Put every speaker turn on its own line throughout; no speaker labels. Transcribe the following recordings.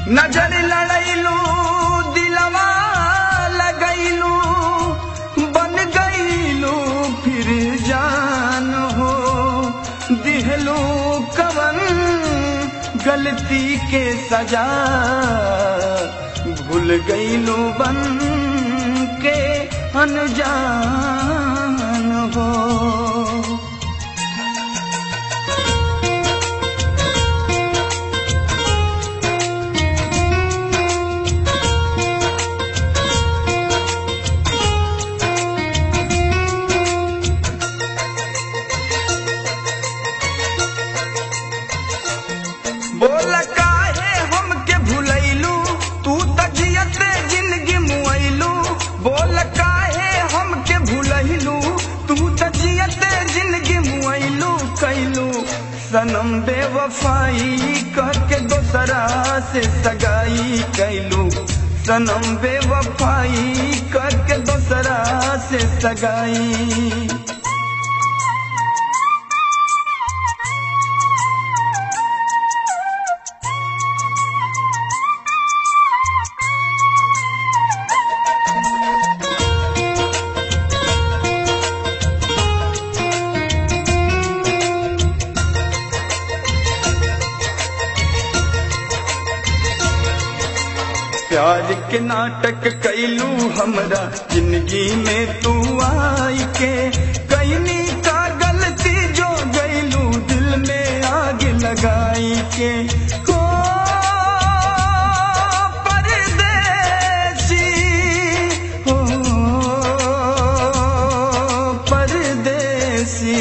नजर लड़ैलू दिलवा लगैलू बन गईलू फिर जान हो दिहलू कवन गलती के सजा भूल गईलू बन के अनजान हो बोल काहे हमके भुलैलू तू तजियते जिंदगी मुआइलू बोल काहे हमके भुलैलू तू तजियते जिंदगी मुआइलू कैलू सनम बेवफाई करके दोसरा से सगाई कैलू सनम बेवफाई करके दोसरा से सगाई प्यार के नाटक कैलू हमरा जिंदगी में तू आई के कैनी का गलती जो गैलू दिल में आग लगाई के हो परदेसी हो परदेसी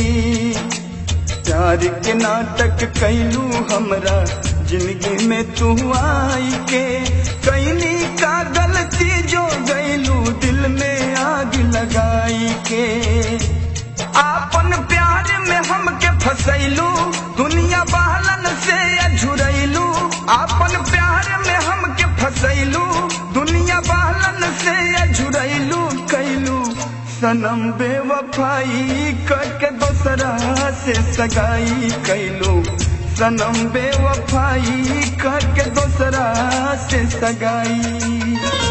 प्यार के नाटक कैलू हमरा जिंदगी में तू आई के कैनी का गलती जो गैलू दिल में आग लगाई के आपन प्यार में हमके फसैलू दुनिया बहलन से अझुरैलू आपन प्यार में हमके फसैलू दुनिया बहलन से अझुरैलू कैलू सनम बेवफाई करके दोसरा से सगाई कैलू सनम बेवफाई करके दोसरा से सगाई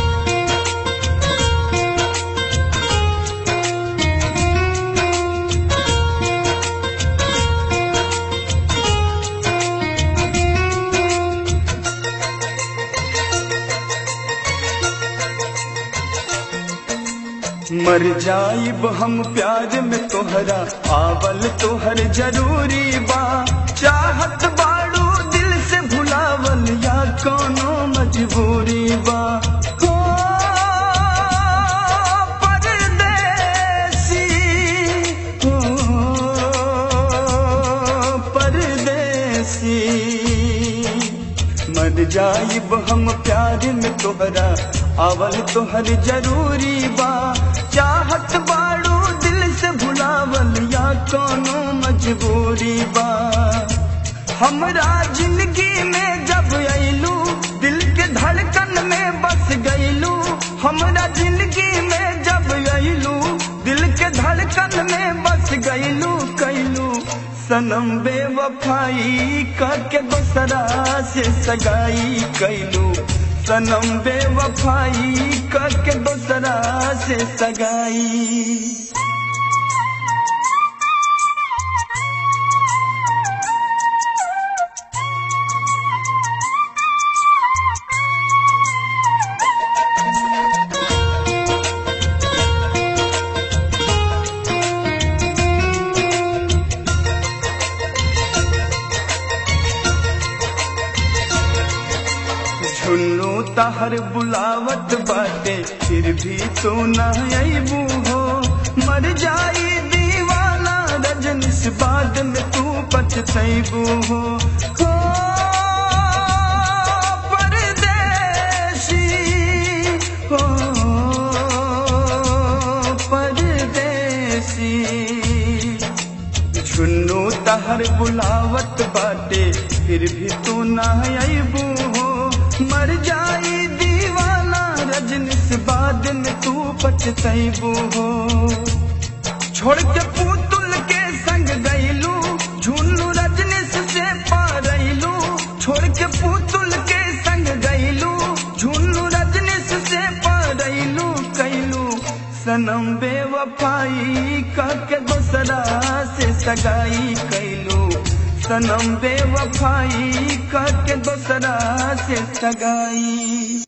मर जाइब हम प्यार में तोहरा आवल तोहर जरूरी बा चाहत बाड़ू दिल से भुलावल या कोनो मजबूरी बा हो परदेसी हो परदेसी मर जाइब हम प्यार में तोहरा आवल तोहर जरूरी बा चाहत बाड़ू दिल से भुलावल या कोनो मजबूरी बा हमरा जिंदगी में जब अइलू दिल के धड़कन में बस गइलू हमरा जिंदगी में जब अइलू दिल के धड़कन में बस गइलू कैलू सनम बेवफाई करके दोसरा से सगाई कैलू सनम बेवफाई करके दोसरा से सगाई झुन्नू तहर बुलावत बाटे फिर भी तो न अबू हो मर जाई दीवाना रजनिस बाद में तू पछतैबू हो हो परदेसी हो परदेसी झुन्नू तहर बुलावत बाटे फिर भी तू ना अबू हो मर जाई दीवाना रजनिस बाद में तू पछतैबू हो छोड़ के पुतुल के संग गईलू झुन्नू रजनीश से पारैलू छोड़ के पुतुल के संग सनम बेवफाई के दोसरा से सगाई कैलू सनम बेवफाई के दोसरा से सगाई